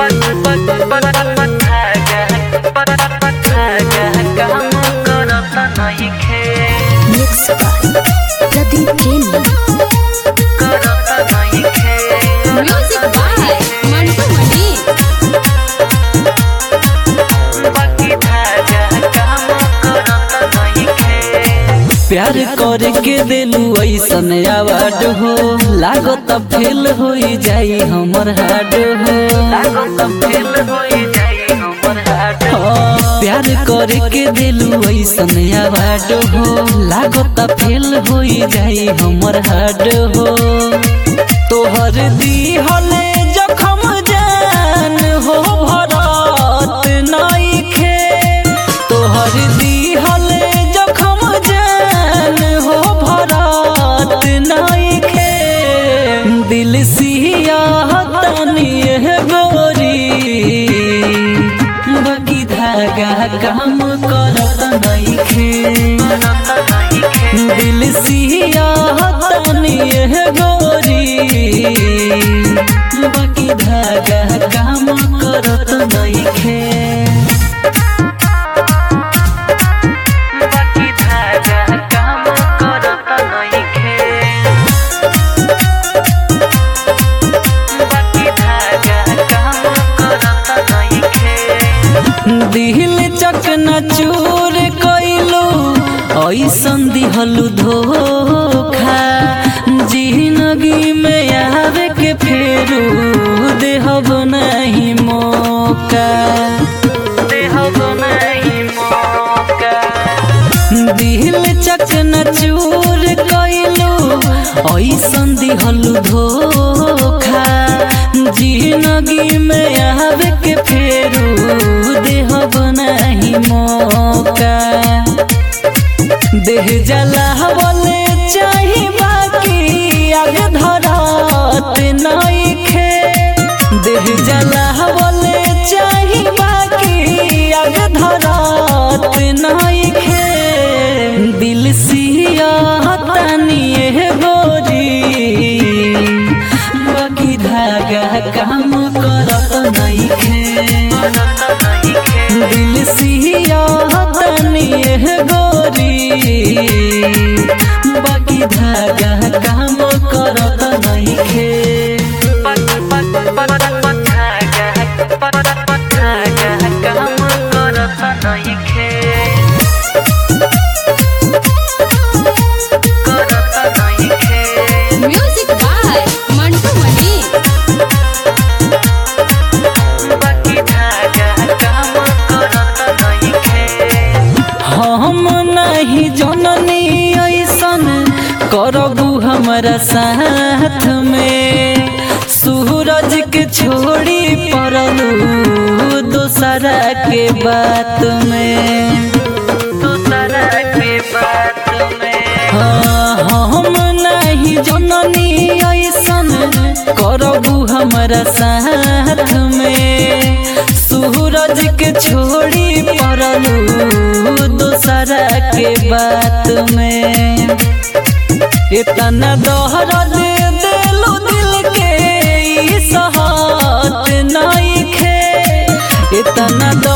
Mixed by Pradeep Jain. Music by Mantu Mani. प्यार करे के दिलू ऐसन अवार्ड हो लागत फेल हो जाई हमर हार्ड हो हाँ, प्यार करे के दिलू ऐसन अवार्ड हो लागत फेल हो जाई हमर हार्ड हो तोहर दी हले जखम जान हो भरत नइखे तोहर दी हले जखम जान हो भरत नइखे दिल सिया तनिए गोरी बगी धागा काम करत नइखे दिल सिया तनिए गोरी बगी धागा काम करत नइखे दिल चकना चूर कइलू ऐसन दिहलू धोखा जिंदगी में आवे के फेरू देहब नहीं मौका देहब नहीं मौका दिल चकना चूर कइलू ऐसन दिहलू धोखा जिंदगी में आवे के फेरू देहब नहीं मौका देह जलावले चाही बाकी आग धरत नइखे देह जलावले चाही बाकी आग धरत नइखे दिल सिया तनिए गोरी बाकी धागा काम करत नइखे दिल सिया तनिए गोरी बाकी धागा काम करत नइखे Music by Mantu Mani. हम नहीं जननी ऐसन करबू हमारा साथ में सूरज के छोड़ी पड़लू दोसरा के बात में दोसरा के बात में हाँ हम नहीं जननी ऐसन करबू हमारा साथ में सूरज के छोड़ी पड़लू दोसरा के बात में इतना दोहरा दे दिलो दिल के ई सहत नइखे इतना